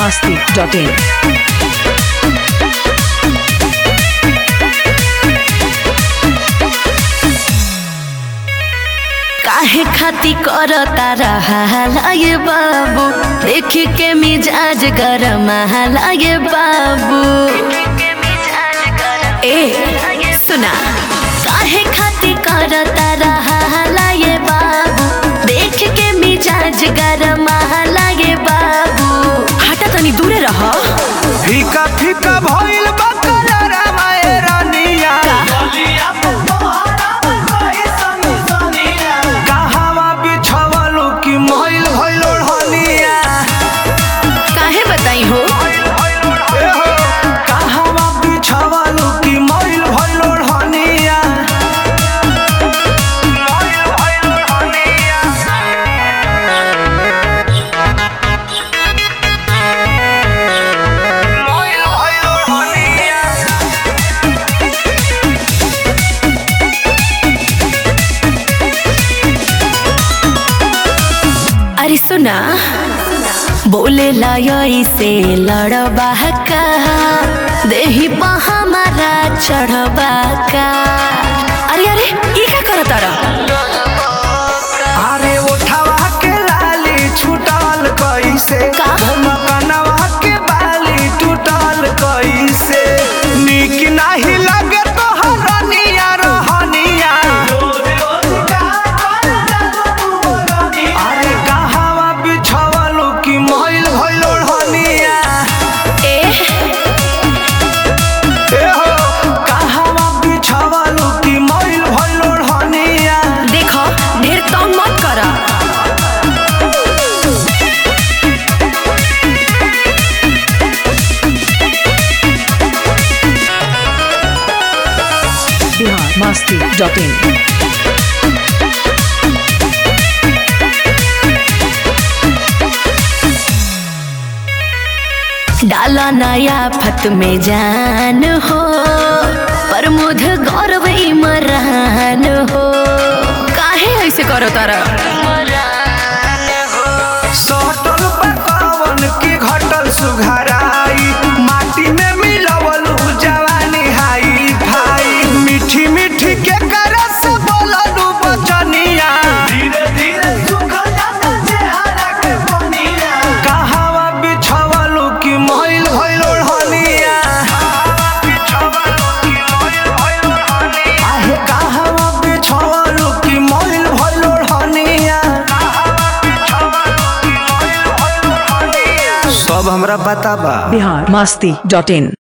masti.in. काहे खाती कर तारा लागे बाबू देख के मिजाज गरम लागे बाबू ए सुना काहे खाती कर तारा लागे बाबू देख के मिजाज गरम लागे बाबू हटा तनी दूरे रह फीका फीका भइल बा करारा माए रानिया कहवा बिछवलू कि मइल भइल ओढ़निया काहे बताई हो ए हो कहवा बिछवलू कि मइल भइल ओढ़निया मइल भइल ओढ़निया मइल भइल ओढ़निया अरे सुना बोले लाय से लड़बा का देही पा हमारा चढ़बा का अरे अरे ये क्या करत तारा अरे उठावा के लाली छूटल कैसे का? मकनवा के बाली टूटल कैसे निक नाही लगे तो हरनिया रहनिया अरे कहवा बिछवलू कि मइल भइल ओढ़निया ए ए हो कहवा बिछवलू कि मइल भइल ओढ़निया देखो ढेर तंग मत करा Bihar masti.in. डाला नया फत में जान हो प्रमोद गौरव इमरान हो काहे ऐसे करो तारा सटल पकावन के घटल सुघराई माटी में मिलवलू जवानी हाई भाई मीठी मीठी के करस बोललू बचनिया धीरे धीरे सुखल जाता चेहरा के पनिया कहवा बिछवलू कि मइल भइल ओढ़निया आहे कहवा बिछवलू कि मइल भइल ओढ़निया सब हमरा बताबा Bihar masti.in.